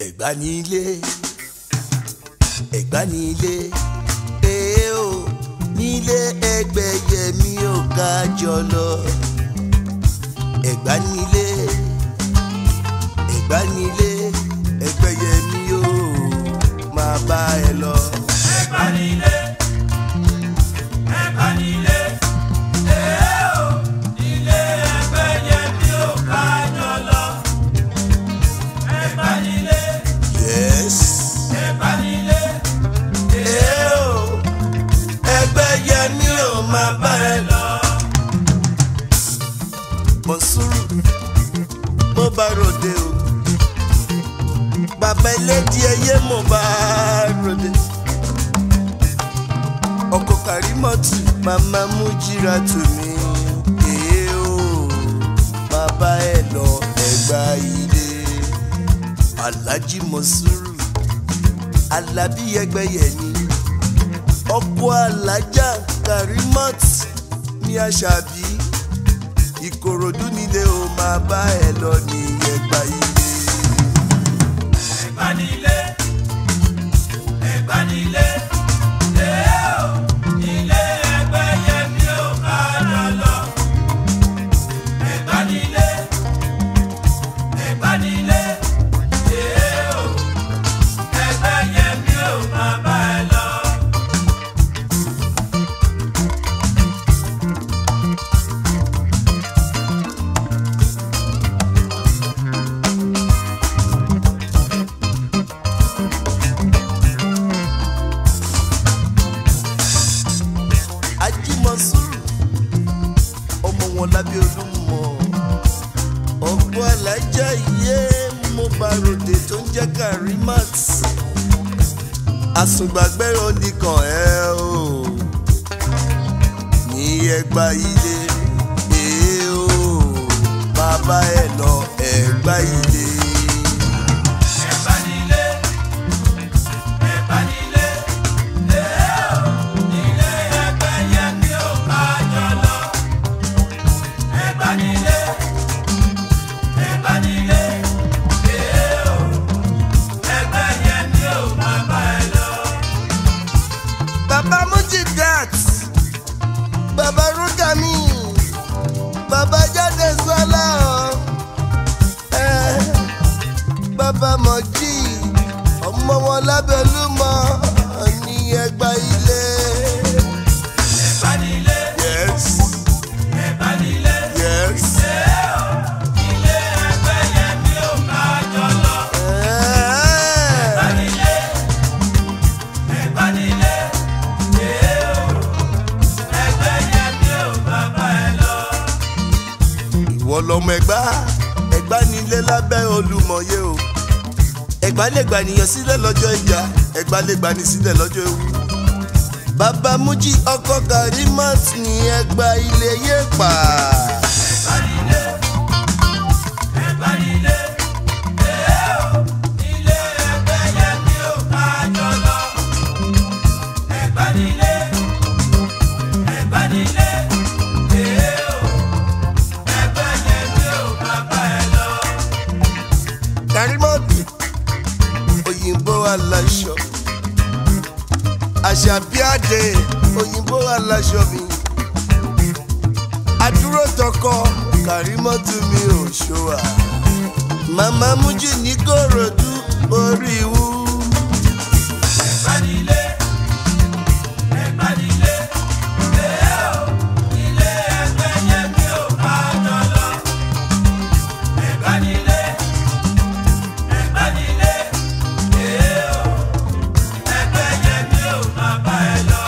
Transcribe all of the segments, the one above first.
ẹ̀gbá ní ilé ẹ̀gbá ní ilé èé o nílé ẹgbẹ̀yẹmí ò ká jọ lọ ẹ̀gbá ní ilé ẹ̀gbá ní ilé ẹgbẹ̀yẹmí ò máa bá ẹ lọ. ẹ̀gbá nílé ẹ̀gbá nílé èé o nílé ẹgbẹ̀yẹmí ò ká jọ lọ. ẹ̀gbá nílé yes. ẹ̀gbá nílé èé o ẹgbẹ̀yẹmí ò máa bá ẹ lọ. Mọ̀súrù mo bá ròde o bàbá ẹlẹ́dì ẹyẹ mo bá ròde ọkọ̀ Kàrímọ́tù màmá mú jíra tù mí èé o bàbá ẹ lọ ẹgbà ilé Alhaji Mọ̀súrù Alábí ẹgbẹ́yẹ ni ọkọ̀ alájà Kàrímọ́t ní Àṣàbí Ìkòròdú nílé o máa bá ẹ lọ ní ẹgbà ilé. ẹ̀gbá nílé ẹ̀gbá nílé èé o nílé ẹgbẹ̀yẹmí ò ká jọ lọ. ẹ̀gbá nílé ẹ̀gbá nílé èé o ẹgbẹ̀yẹmí ò máa bá ẹ lọ. Ajímọ̀súrù ọmọ wọn lábẹ́ olúmọ ọ̀pọ̀ alájà iye mo bá ròde tó ń jẹ́ Karimat àsùngbàgbẹ́rọ nìkan ẹ o ní ẹgbà ilé èé o bàbá ẹ lọ ẹgbà ilé. ẹ̀gbá nílé ẹ̀gbá nílé èé o nílé ẹgbẹ̀yẹmí ò ká jọ lọ. ẹ̀gbá nílé ẹ̀gbá nílé èé o ẹgbẹ̀yẹmí ò máa bá ẹ lọ. Baba Mujidat, Baba Rukami, Baba Jade Sọlá o, eh, Baba Mọ̀jí, ọmọ wọn lábẹ́ Olúmọ ní ẹgbà ilé. ẹ̀gbá nílé Yes, ẹ̀gbá nílé yes. èé o nílé ẹgbẹ̀yẹmí ò ká jọ lọ. Eh, ẹ̀gbá nílé ẹ̀gbá nílé èé o ẹgbẹ̀yẹmí ò máa bá ẹ lọ. Ìwọ lọmọ ẹgbà, ẹgbà nílé lábẹ́ Olúmọ̀yé o. Ẹgbà lè gbà nìyàn sílẹ̀ lọ́jọ́ ìjà, ẹgbà lè gbà ní sílẹ̀ lọ́jọ́ ewu. Bàbá Mújí ọkọ Karimat ní ẹgbà ilé yé pa. ẹ̀gbá nílé ẹ̀gbá nílé èé o nílé ẹgbẹ̀yẹmí ò ká jọ lọ. ẹ̀gbá nílé ẹ̀gbá nílé èé o ẹgbẹ̀yẹmí ò máa bá ẹ lọ. Karimat òyìnbó aláṣọ. Àṣàbíàdé òyìnbó aláṣọ mi. Adúró tọkọ Kàrímọ́tù mi ò ṣòwà. Màmá Mújí ní Kòròdú orí wú. ẹ̀gbá nílé ẹ̀gbá nílé èé o nílé ẹgbẹ̀yẹmí ò ká jọ lọ. ẹ̀gbá nílé ẹ̀gbá nílé èé o ẹgbẹ̀yẹmí ò máa bá ẹ lọ.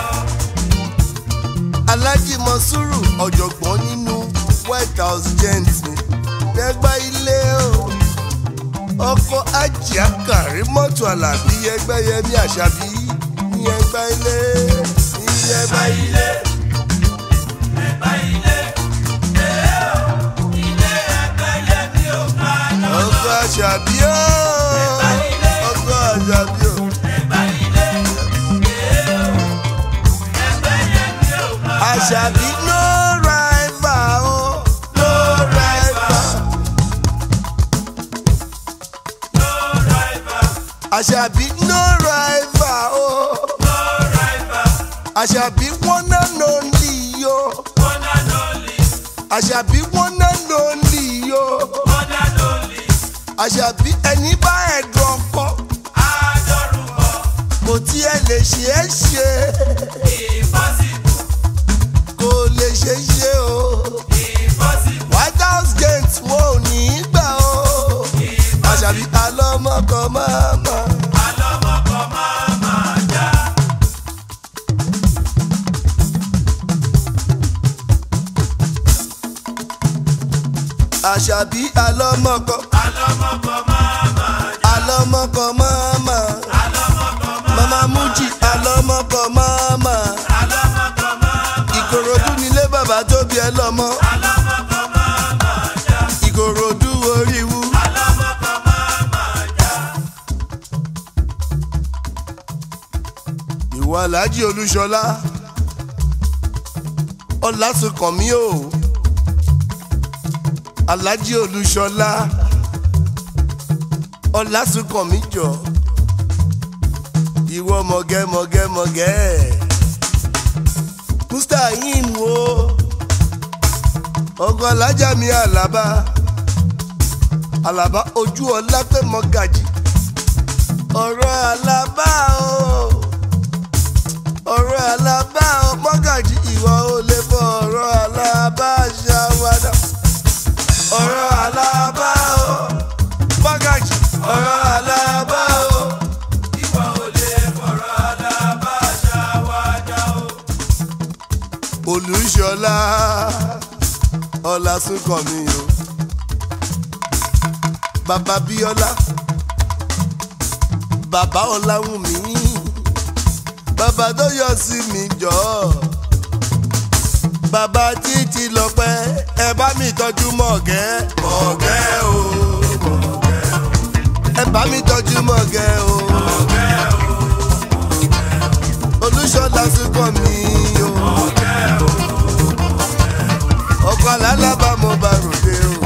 Alhaji Mọ̀súrù ọ̀jọ̀gbọ́n nínú White House gent mi. Ẹgbà ilé o. Ọkọ Ajia Kàrímọ́tù Àlàbí Ẹgbẹ́yẹmí Àṣàbí ní ẹgbà ilé. Ní ẹgbà ẹ̀gbá ilé. ilé ẹ̀gbá ilé èé o nílé ẹgbẹ̀yẹmí ò ká jọ lọ. Ọkọ Àṣàbí o. Ẹgbà ilé. Ọkọ Àṣàbí o. ẹ̀gbá ilé èé o ẹgbẹ̀yẹmí ò máa bá ẹ lọ. Àṣàbí no rival o. No rival. No rival. àṣàbí no rival o no rival, àṣàbí one and only o one and only, àṣàbí one and only o one and only, àṣàbí ẹni bá ẹ̀dùn ọkọ adorúkọ, kò tiẹ̀ lè ṣe é ṣe impossible, kò lè ṣe é ṣe o impossible, white house gate wọn ò ní í gbà o àṣàbí alọ́mọkọ máa ma. alọ́mọkọ máa máa já. àṣàbí alọ́mọkọ alọ́mọkọ máa máa já. alọ́mọkọ máa ma. alọ́mọkọ máa mama muji alọ́mọkọ máa ma. alọ́mọkọ máa ìkòròdú nílé bàbá tó bí ẹ lọ́mọ. alọ́mọkọ máa máa já. ìkòròdú oríwu. alọ́mọkọ máa máa já. ìwà aláàjì olúṣọlá ọlásùnkànmí o aláàjì olúṣọlá ọlásùnkànmí jọ ìwọ mọ̀gẹ́mọ̀gẹ́mọ̀gẹ́ mustahim o ọkọ alájà mi àlàbá àlàbá ojú ọlá pé mọ́gàjì ọ̀rọ̀ àlàbá o ọ̀rọ̀ àlàbá o mọ́gàjì ìwọ ò lè fọ ọ̀rọ̀ àlàbá ṣàwádà ọ̀rọ̀ àlàbá o mọ́gàjì ọ̀rọ̀ àlàbá o. ìwọ ò lè fọ̀rọ̀ alábàáṣá wájà o. olùṣọlá ọlásùnkànmí o bàbá bíọ́lá bàbá ọláwùmí bàbá tó yọ sí mi jọ bàbá títí lọ́pẹ́ ẹ bá mi tọ́jú mọ̀gẹ́ mọ̀gẹ́ o mọ̀gẹ́ o ẹ bá mi tọ́jú mọ̀gẹ́ o olùṣọlá súnkànmí o ọkọ alálàbà mo bá ròde o.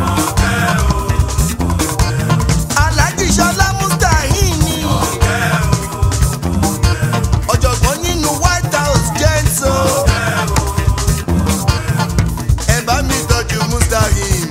Alhaji Ṣọlá Mustaheen ni ọ̀jọ̀gbọ́n nínú White House gents o. ẹ bá mi tọ́jú Mustaheen.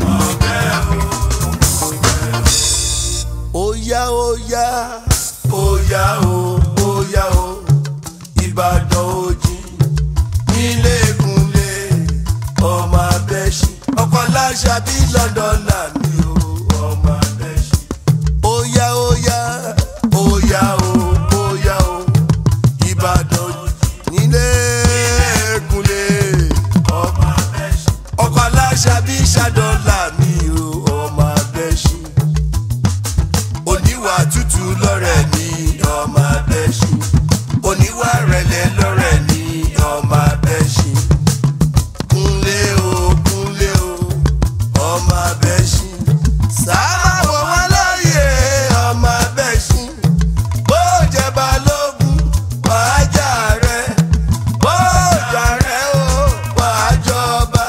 Óyá óyá óyá o óyá o Ìbàdàn òjì nílé ìkúnlé ọmọ abẹ́ṣin ọkọ̀ láṣà bí London làmì o ọmọ abẹ́ṣin. Óyá óyá óyá o óyá o Ìbàdàn nílé ìkúnlé ọmọ abẹ́ṣin ọkọ̀ láṣà bí Ṣadọ́ làmì o ọmọ abẹ́ṣin. Oníwà tútù lọ́rẹ̀ ní ọmọ abẹ́ṣin oníwà rẹ̀lẹ̀ lọ́rẹ̀ ní ọmọ abẹ́ṣin kúnlé o kúnlé o ọmọ abẹ́ṣin sábà wọ̀ wọ́n lóye ọmọ abẹ́ṣin bó jẹ́ balógun wàá jà rẹ̀ bó jà rẹ̀ o wàá jọba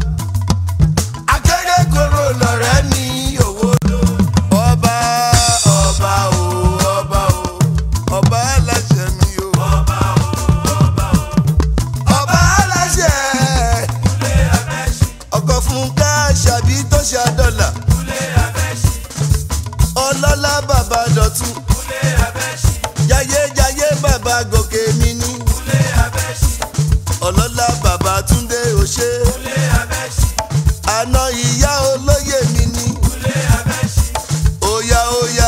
akérèkọ́rọ́ lọ́rẹ́ ní owó ló ọba ọba o ọba o ọba aláṣẹ mi o ọba ọba aláṣẹ ọkọ̀ fún ká ṣàbí tó ṣe àdọ́là ọlọ́lá bàbá dọ̀tún jayéjayé bàbá gòkè mi ní ọlọ́lá bàbá túndé òṣè àná ìyá olóyè mi ní óyá óyá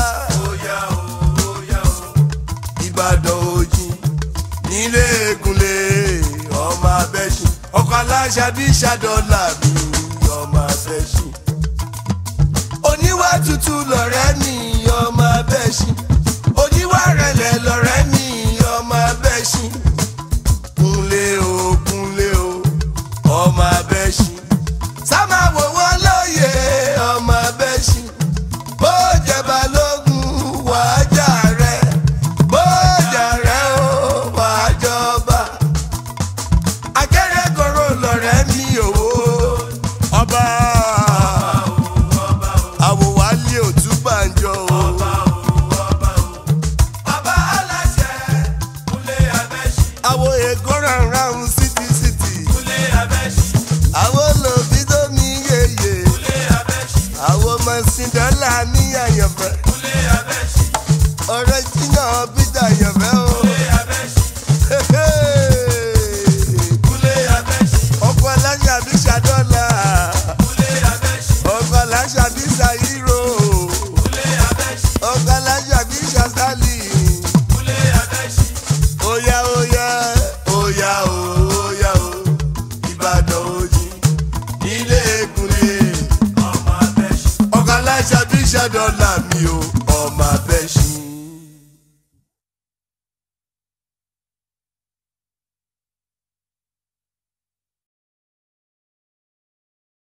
ìbàdàn òjì nílé ègúnlé ọmọ abẹ́ṣin ọkọ̀ aláṣà bí ṣàdọ́là mi ọmọ abẹ́ṣin oníwà tútù lọ̀rẹ́ mi ọmọ abẹ́ṣin oníwà rẹ̀lẹ̀ lọ̀rẹ́ mi ọmọ abẹ́ṣin kúnlé o kúnlé o ọmọ abẹ́ṣin sámà wò wọ́n lóye ọmọ abẹ́ṣin bó jẹ́ balógun wàá jà rẹ̀ bó jà rẹ̀ o wàá jọba akérèkọ́rọ́ lọ̀rẹ́ mi òwò dọ́là ní àyànfẹ́ kúnlé abẹ́ṣì ọ̀rẹ́ jìnnà bíjà àyànfẹ́ o. kúnlé abẹ́ṣì kúnlé abẹ́ṣì ọkọ̀ aláṣà bí ṣàdọ́là kúnlé abẹ́ṣì ọkọ̀ aláṣà bí ṣàyírò kúnlé abẹ́ṣì ọkọ̀ aláṣà bí ṣàṣálì. kúnlé abẹ́ṣì Oya oya oya o oya o Ìbàdàn òjì nílé Kúnlé ọmọ abẹ́ṣì ọkọ̀ aláṣà bí ṣàdọ́là